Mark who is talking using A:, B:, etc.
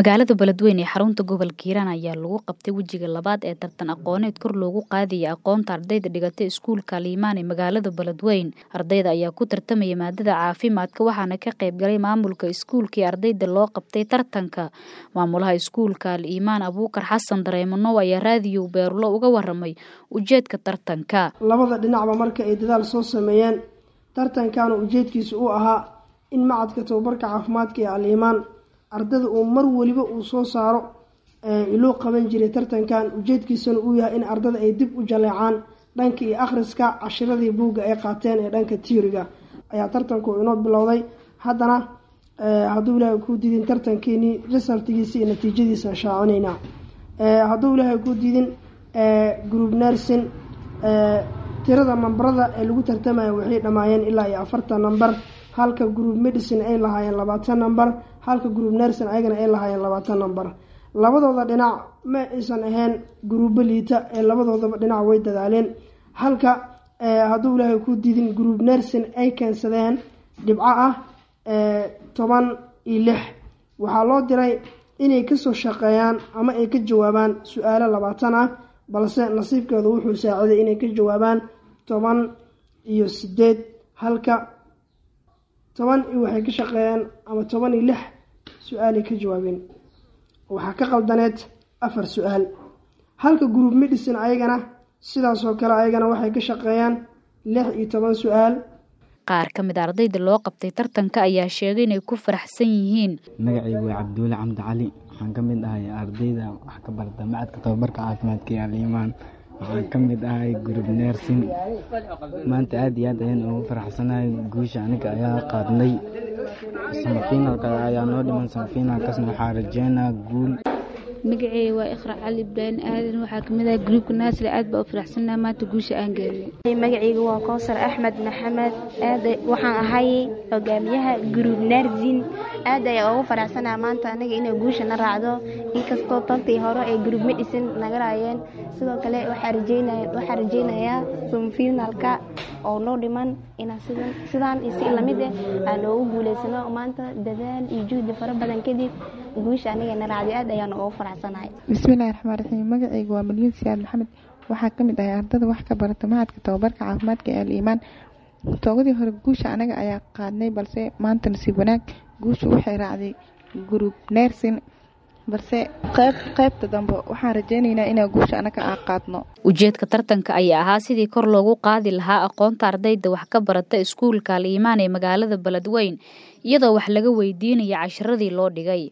A: Magaalada Beledweyne ee xarunta gobolka Hiiraan ayaa lagu qabtay wejiga labaad ee tartan aqooneed kor loogu qaadaya aqoonta ardayda dhigata iskuulka Liimaan ee magaalada Beledweyne. Ardayda ayaa ku tartamaya maadada caafimaadka waxaana ka qayb galay maamulka iskuulka iyo ardayda loo qabtay tartanka. Maamulaha iskuulka Liimaan Abuukar Xasan Dareemanow ayaa raadiyo Beerulo uga waramay ujeedka tartanka.
B: labada dhinacba marka ay dadaal soo sameeyeen tartankaana ujeedkiisu uu ahaa in macadka tababarka caafimaadka ee al-iimaan ardada uu mar weliba uu soo saaro loo qaban jiray tartankan ujeedkiisana uu yahay in ardada ay dib u jaleecaan dhanka iyo akhriska cashiradii buugga ay qaateen ee dhanka tiiriga ayaa tartanku inoo bilowday haddana hadduu ilaahay kuu diidin tartankeenii resultigiisa iyo natiijadiisa shaacineynaa hadduu ilaahay kuu diidin group nursing tirada nambarada ee lagu tartamaya waxay dhammaayeen ilaa iyo afartan namber halka group medicine ay lahaayeen labaatan namber halka group nursing ayagana ay lahaayeen labaatan namber labadooda dhinac ma aysan ahayn gruubo liita ee labadoodaba dhinac way dadaaleen halka hadduu ilaahay ku diidin group nursing ay keensadeen dhibco ah toban iyo lix waxaa loo diray inay kasoo shaqeeyaan ama ay ka jawaabaan su-aalo labaatan ah balse nasiibkeedu wuxuu saaciday inay ka jawaabaan toban iyo sideed halka toban iyo waxay ka shaqeeyeen ama toban iyo lix su-aalay ka jawaabeen waxaa ka qaldaneed afar su-aal halka group medicine ayagana sidaasoo kale ayagana waxay ka shaqeeyaan lix iyo toban su-aal
A: qaar ka mid a ardayda loo qabtay tartanka ayaa sheegay inay ku faraxsan yihiin
C: magacaygu waa cabduule camdi cali waxaan ka mid ahay ardayda wax ka barta macadka tababarka caafimaadka ee aliimaan waxaan ka mid ahay group nursing maanta aad iyo aad ayaan ugu faraxsanahay guusha aniga ayaa qaadnay samafinalka ayaa noo dhiman samafinalkaasna waxaa rajeynaa guul
D: magaceyga waa iqra cali ibraahim aadan waxaa kamid ah gruubka naasir aad baa u faraxsannaha maanta guusha aan gaarinay
E: magaceyga waa kowsar axmed maxamed aad waxaan ahay hogaamiyaha gruub naarsin aad ayaa ugu faraxsanaha maanta anaga inay guusha na raacdo inkastoo tantii hore ay gruub medicine naga raayeen sidoo kale waxaa rajeynayaa sumfinalka oo noo dhiman inaan sidaan iyo si lamid ah aan noogu guuleysano maanta dadaal iyo juhdi fara badan kadib guusha aniga na raacday aad ayaan ugu faraxsanahay
F: bismillahi raxmaan raxiim magacayga waa malyin siyaad maxamed waxaa ka mid ahay ardada wax ka barata macadka tababarka caafimaadka ee al-iimaan toogadii hore guusha anaga ayaa qaadnay balse maanta nasiib wanaag guusha waxay raacday group nersin balse qayb qaybta dambe waxaan rajeyneynaa inaa guusha anaga aan qaadno
A: ujeedka tartanka ayaa ahaa sidii kor loogu qaadi lahaa aqoonta ardayda wax ka barata iskuulka al-iimaan ee magaalada beledweyne iyadoo wax laga weydiinaya cashiradii loo dhigay